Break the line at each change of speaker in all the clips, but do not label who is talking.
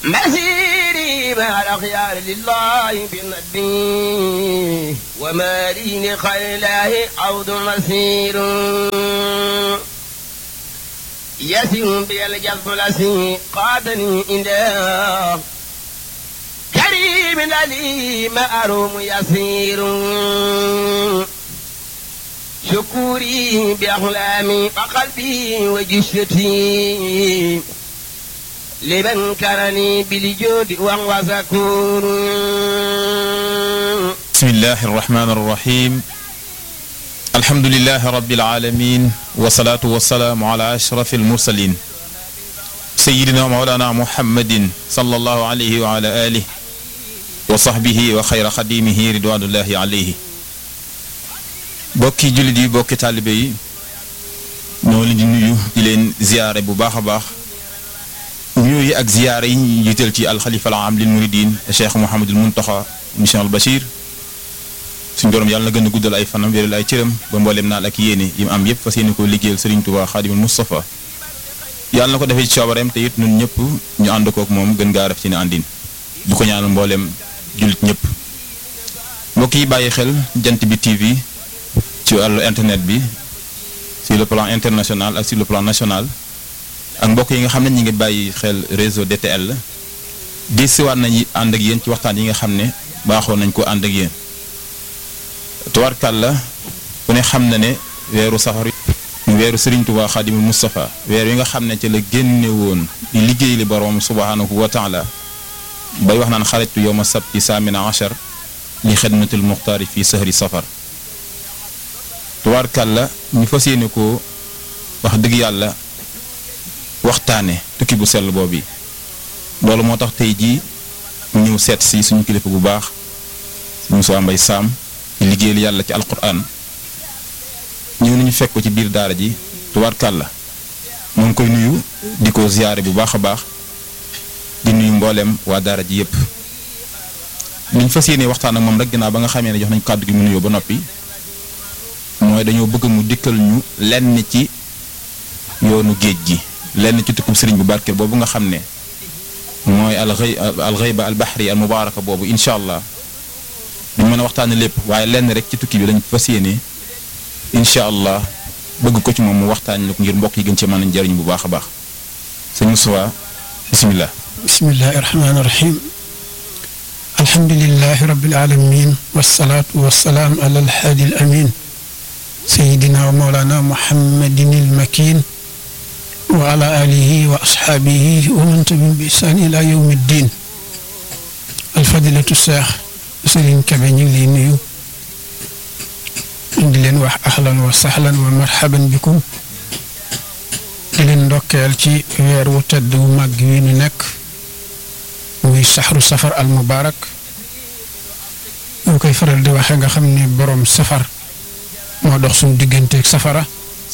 مسيري مع الأخيار لله بالنبي وما لي لخير الله عود مسير يسير بي الجذب الأسير قادني إلى كريم عليم أروم يسير شكوري بأحلامي وقلبي وجشتي لمن كرني بالجود وهو شكور
بسم الله الرحمن الرحيم الحمد لله رب العالمين والصلاة والسلام على أشرف المرسلين سيدنا مولانا محمد صلى الله عليه وعلى آله وصحبه وخير خديمه رضوان الله عليه bokki jullit yi bokki taalibe yi ñoo leen di nuyu di leen ziyaare bu baax a baax nuyu yi ak ziyaare yi ñu jiital ci alxalifa al aam lil muridin cheikh Mouhamadul Muntaxa mission al Bachir suñ borom yàlla na gën a guddal ay fanam wéral ay cëram ba mbooleem naal ak yéene yi mu am yépp fas yéene koo liggéeyal Serigne Touba Xaadimul Moustapha yàlla na ko defee ci coobareem te it ñun ñëpp ñu ànd kook moom gën gaa raf ci ne àndin du ko ñaanal mbooleem jullit ñëpp mbokk yi bàyyi xel jant bi TV ci wàllu internet bi sur le plan international ak sur le plan national ak mbokk yi nga xam ne ñi ngi bàyyi xel réseau DTL di siwaat nañu ànd ak yéen ci waxtaan yi nga xam ne baaxoo nañ ko ànd ak yéen tubaarkàlla ku ne xam na ne weeru safar mu weeru Serigne Touba Xaadimul Moustapha weer yi nga xam ne ci la génne woon di liggéey li borom subhanahu wa taala bay wax naan xaritu yowma sabti saamina achar li xidmatil muxtaari fii sahri safar tubaarkàlla ñu fas yéene ko wax dëgg yàlla waxtaane tukki bu sell boobu yi loolu moo tax tey jii ñu ñëw seet si suñu kilifa bu baax suñu soo mbay saam ci liggéeyal yàlla ci alquran ñëw nañu fekk ko ci biir daara ji tubaarkàlla moo ngi koy nuyu di ko ziyaare bu baax a baax di nuyu mbooleem waa daara ji yépp liñ fas yéene waxtaan ak moom rek ginnaaw ba nga xamee ne jox nañ kàddu gi mu nuyoo ba noppi mooy dañoo bëgg mu dikkal ñu lenn ci yoonu géej gi lenn ci tukkub sëriñ bu barkeel boobu nga xam ne mooy alxëy alxëyba albaxri al mubaaraka boobu incha allah duñ mën a waxtaane lépp waaye lenn rek ci tukki bi lañ fas yéene incha allah bëgg ko ci moom mu waxtaan la ko ngir mbokk yi gën ci mën a jëriñ bu baax a baax sëñ Moustapha bisimilah.
bismillahi rahmaani rahim alhamdulilahi rabbil alamin wasalaatu wasalaam ala alhaadi al amin sayidina wa mawlana muhammadin ilmakin wa ala alihi wa asxaabihi wa man tabi'ahum bi ihsaan ila yawmi ddin alfadilatu seex sëriñ Kebe ñu ngi lay nuyu di leen wax ahlan wa sahlan wa marhaban bikum di leen ndokkeel ci weer wu tedd wu màgg wi nu nekk muy saxru safar al mubaarak moo koy faral di waxe nga xam ni boroom safar moo dox suñu digganteeg safara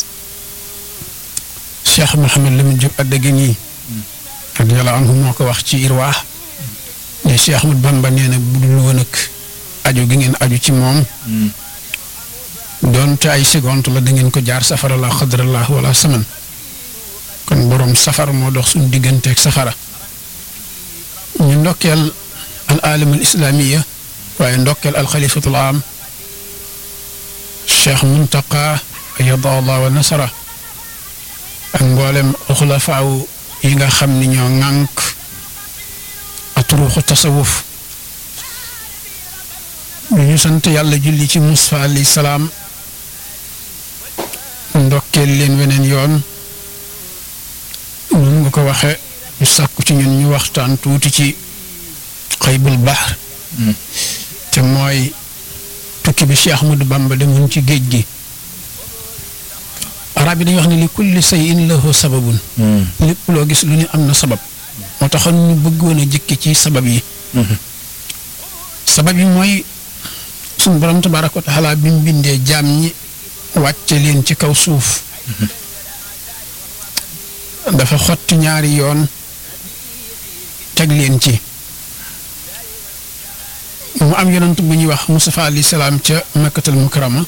cheikh Mouhamed Lamine Diop Addaguène radiyallahu anhu moo ko wax ci irwaax ne Cheikh Ahmad Bamba nee na bu dul woon ak aju gi ngeen aju ci moom doonte ay seconde la da ngeen ko jaar safara la xadrallah wala saman kon boroom safar moo dox suñu digganteeg safara ñu ndokkeel al alam al islamiya waaye ndokkeel al xalifatul am cheikh muntaqa ayada allah wa nasara ak mboolem xulafaaw yi nga xam ni ñoo ŋànk aturuxu tasawuf lu ñu sant yàlla julli ci Mustafa alayhi salaam ndokkeel leen weneen yoon nun nga ko waxe ñu sàkku ci ñun ñu waxtaan tuuti ci xaybul bahr te mooy tukki bi Cheikh Ahmadou Bamba demoon ci géej gi arab yi dañuy wax ne li kulli shay'in lahu sababun lépp loo gis lu ne am na sabab moo taxoon ñu bëggoon a jëkki ci sabab yi sabab yi mooy suñu borom tabaaraka wa taala bi mu bindee jaam ñi wàcce leen ci kaw suuf dafa xotti ñaari yoon teg leen ci mu am yonent bu ñuy wax Mustafa alayhi salaam ca makkatal mukarrama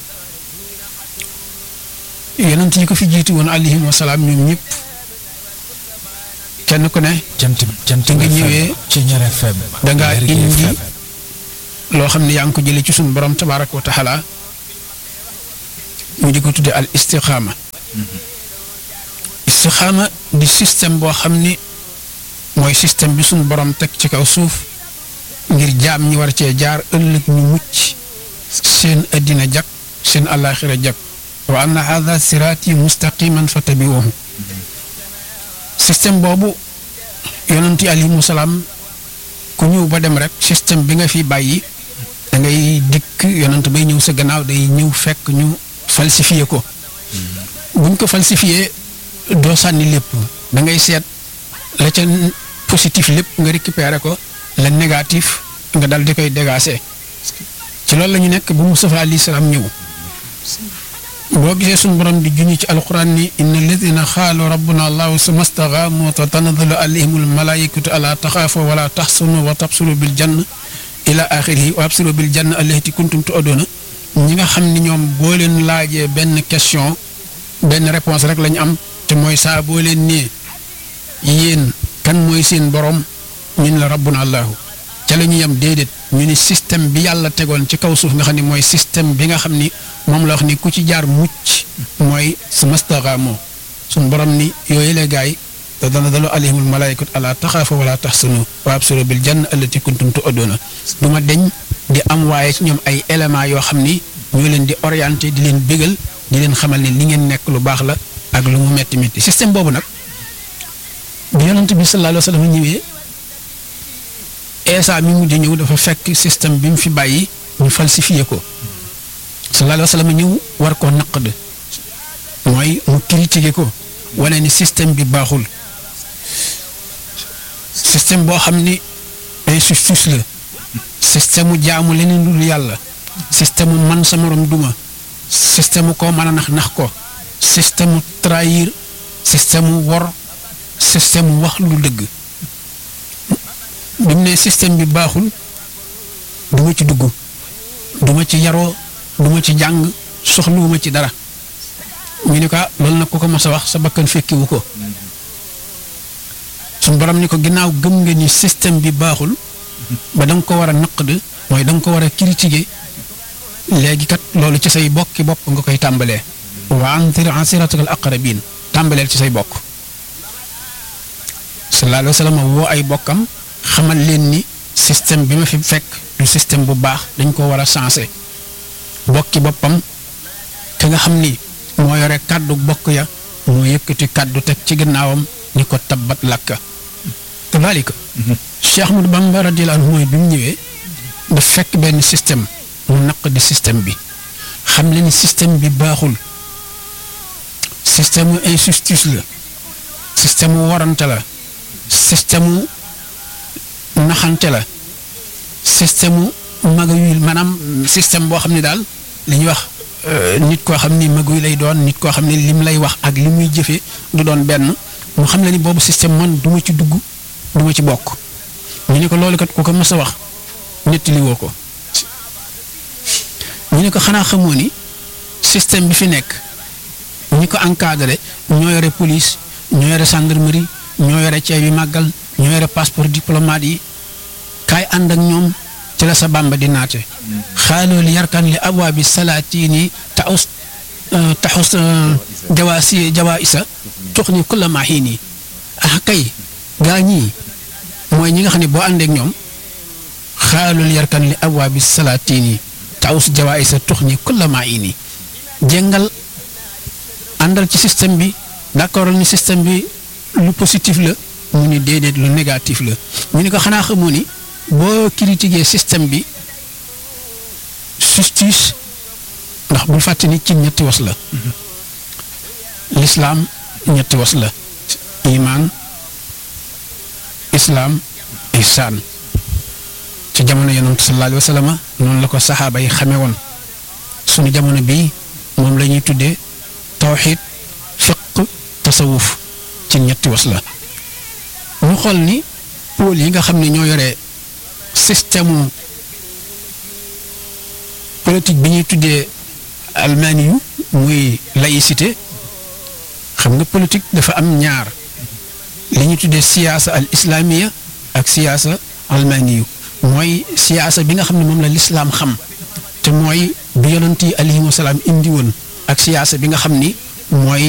yonent yi ko fi jiitu woon alayhim wasalaam ñoom ñëpp kenn ku ne
jant jant
nga ñëwee
ci ñaar FM
da ngaa
Lergui
indi
FM.
loo xam ne yaa ngi ko jëlee ci suñu borom tabaaraka wa taala ñu di ko tudde al istixaama istixaama di système boo xam ni mooy système bi suñu borom teg ci kaw suuf ngir jaam ñi war cee jaar ëllëg ñu mucc seen addina jag seen alaxira jag wa anna hada siraati mustaqiman fattabiuhu système boobu yonent yi alayhimu salaam ku ñëw ba dem rek système bi nga fi bàyyi da ngay dikk yonent bay ñëw sa gannaaw day ñëw fekk ñu falsifié ko buñ ko falsifié doo sànni lépp da ngay seet la ca positif lépp nga récupéré ko la négatif nga dal di koy dégager ci loolu la ñu nekk bu Mustafa alayhi salaam ñëw boo gisee suñu borom di juñu ci alquran ni inna alladina xaalu rabbuna allahu summa staqaamu tatanazzalu alayhim almalaikatu ala taxaafu wala taxsunu wa tabsulu bil jann ila axirihi wa absiru bil jann allati kuntum tu'aduna ñi nga xam ni ñoom boo leen laajee benn question benn réponse rek la ñu am te mooy saa boo leen nee yéen kan mooy seen borom ñun la rabbuna allahu ca la ñu yem déedéet ñu ni système bi yàlla tegoon ci kaw suuf nga xam ni mooy système bi nga xam ni moom la wax ni ku ci jaar mucc mooy su mastaqaamoo suñ borom ni yooyu la gaay te dana dalu alayhimul malaayikatu ala taxaafa wala taxsanu wa absiru bil janna allati kuntum tu'aduna du ma deñ di am waaye ci ñoom ay éléments yoo xam ni ñoo leen di orienté di leen bégal di leen xamal ni li ngeen nekk lu baax la ak lu mu metti metti système boobu nag bi yonent bi sallallahu alayhi wa sallam ñëwee Eesa mi mujj ñëw dafa fekk système bi mu fi bàyyi ñu falsifié ko sallallahu alayhi wa sallam ñëw war koo naqd mooy mu critiqué ko wane ni système bi baaxul système boo xam ni injustice la système mu jaamu leneen lu dul yàlla système mu man sa morom duma système mu koo mën a nax nax ko système mu trahir système mu wor système mu wax lu dëgg bi mu ne système bi baaxul du ma ci dugg du ma ci yaroo du ma ci jàng soxluwuma ci dara ñu ni ko ah loolu nag ku ko mas a wax sa bakkan fekkiwu ko suñ borom ni ko ginnaaw gëm nga ni système bi baaxul ba da nga ko war a naqd mooy da nga ko war a critiquer léegi kat loolu ci say bokki bopp nga koy tàmbalee wa anzir asiratakal aqrabin tàmbaleel ci say bokk sallallahu alayhi wa sallam woo ay bokkam xamal leen ni système bi ma fi fekk du système bu baax dañ ko war a sensé bokki boppam ka nga xam ni moo yore kàddu bokk ya moo yëkkati kàddu teg ci gannaawam ni ko tabbat lakka kadalika Cheikh Ahmadou Bamba radiyallahu anhu mooy bi mu ñëwee daf fekk benn système mu naq di système bi xam leen ni système bi baaxul système mu injustice la système mu warante la système mu naxante la système mu magayul maanaam système boo xam ne daal li ñuy wax nit koo xam ni maguy lay doon nit koo xam ne lim lay wax ak li muy jëfee du doon benn mu xam la ni boobu système man du ma ci dugg du ma ci bokk ñu ne ko loolu kat ku ko mës a wax nettali woo ko ñu ne ko xanaa xamoo ni système bi fi nekk ñi ko encadré ñoo yore police ñoo yore gendarmerie ñoo yore ceeb yi màggal ñoo yore passeport diplomate yi kaay ànd ak ñoom ci la sa bàmba di naate xaaloo li yarkan li abwaabi salaatini taxus taxus jawaasi jawaa isa tux ni kulla maaxiin ah kay gaa ñii mooy ñi nga xam ne boo àndeek ñoom xaaloo li yarkan li abwaabi salaatini taxus jawaa isa tux ni kulla maaxiin jéngal àndal ci système bi d'accord ni système bi lu positif la mu ni déedéet lu négatif la ñu ni ko xanaa xamoo ni boo critiquer système bi justice ndax bul fàtte ni ci ñetti was la lislaam ñetti was la imaan islaam ihsaan ci jamono yonent sallallahu alayhi wa sallam noonu la ko saxaaba yi xamee woon suñu jamono bii moom la ñuy tuddee tawxiid fiq tasawuf ci ñetti was la ñu xool ni pôle yi nga xam ne ñoo yore système politique bi ñuy tuddee almaani yu muy laïcité xam nga politique dafa am ñaar li ñu tuddee siyaasa al islaamiya ak siyaasa almaniyu mooy siyaasa bi nga xam ne moom la lislaam xam te mooy bi yonent yi alayhimu salaam indi woon ak siyaasa bi nga xam ni mooy